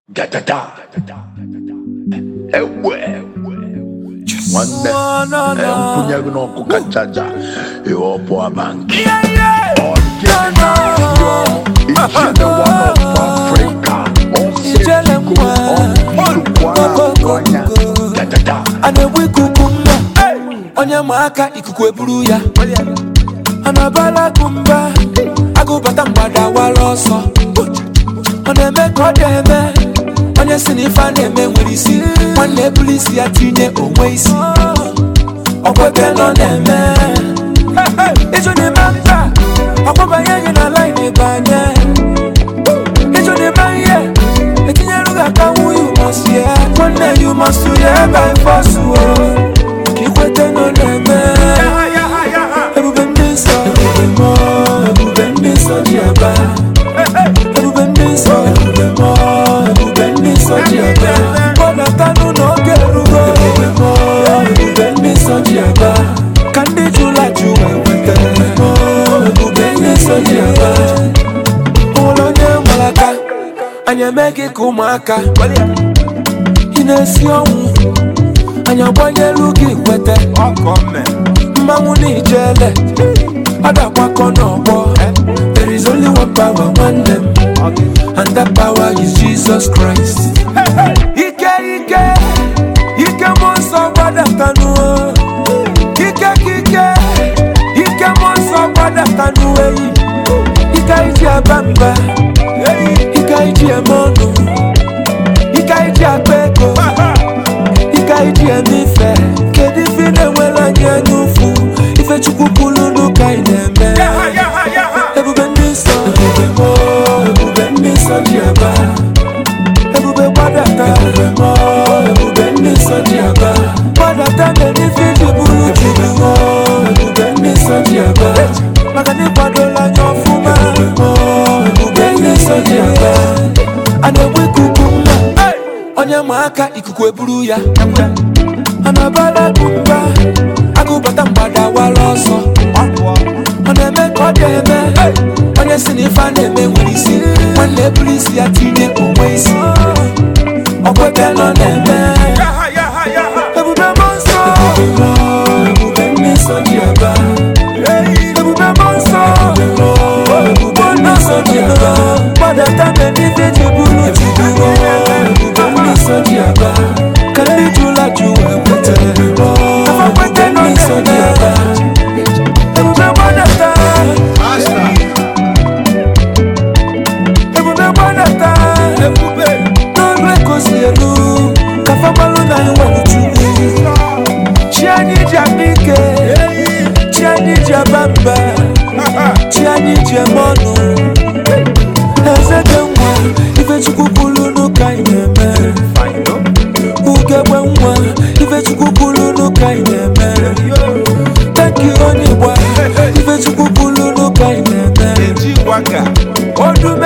Gadada. Ewe. Nwanne. Eh, nkwụnye gị n'ọkụ kacha aja. Ihe ọ bụ abanki. Ọdịnihu na-ayọ. Ijele one of Africa. Ijele nwa. Ọsịsịkwa anya. Gadada. a na-egbu ikuku mma onye ma aka ikuku eburu ya a na-abala akụ mba agụbata mgbada wara ọsọ ọ na-eme ka ọ dị eme onye si na ife a na-eme nwere isi nwanne ebulu isi ya tinye onwe isi ọkwete nọ na-eme ịjụ n'ime mba ọkpọbanye gị na laịn banye ịjụ n'ime ihe etinyere gị aka nwunye umosie nwanne ya umosu ya ebe fọsụ ka ikwete nọ na-eme ebube ndị nsọ ebube mọ ebube ndị nsọ ji aba ebube ndị nsọ ebube mọ ebube ndị nsọ ji aba kpọdatanụ n'oge erugo ebube mọ ebube ndị nsọ ji aba ka ndị jụla jụ enweta mọ ebube ndị nsọ ji aba ụlọ onye nwere aka anyị eme gị ka ụmụaka ị na-esi ọnwụ anyị agbanyelu gị kwete mmanwụ na ijele ọ dakwakọ n'ọgbọ there is only one power nwanne m and that power is Jesus Christ ike ike ike mmụọ nsọ gbadatanụ ike ka ike ike mmụọ nsọ gbadatanụ eyi ike iji aba mba ike iji eme ọnụ ike iji akpa ego ike iji eme ife kedu ife ị na-enwere anyị anya ụfụ ife chukwu kwuru n'ụka ị na-eme ebube ndị nsọ ebube mọ ebube ndị nsọ ji aba ebube gbadata ebube mọ ebube ndị nsọ ji aba gbadata mere ife iji bụrụ chukwu mọ ebube ndị nsọ ji aba maka na ịkwadola anya ọfụma ebube mọ ebube ndị nsọ ji aba a na-egbu ikuku mma onye ma aka ikuku eburu ya a na-abala akụ mba agụbata mgbada wara ọsọ ọ na-eme ka ọ dị eme onye si na ife a na-eme nwere isi nwanne eburu isi ya tinye onwe isi ọkwete nọ na-eme ebube mmụọ nsọ ebube ndị nsọ ji aba ebube mmụọ nsọ ebube ndị nsọ ji aba gbadata mere ife ji bụrụ chukwu ebube ndị nsọ ji aba ka ndị jụla jụ ekwete ekwete ndị nsọ ji aba ebube gbadata ebube gbadata n'ọnụ ekosi elu ka famalụ na enwere chukwu chi anyị ji akpa ike chi anyị ji aba mba chi anyị ji eme ọnụ eze dị nwa ifechukwu kwuru n'ụka anyị na-eme ugegbe nwa ifechukwu kwuru n'ụka anyị na-eme tanki onye gba ifechukwu kwuru n'ụka anyị na-eme ọdụm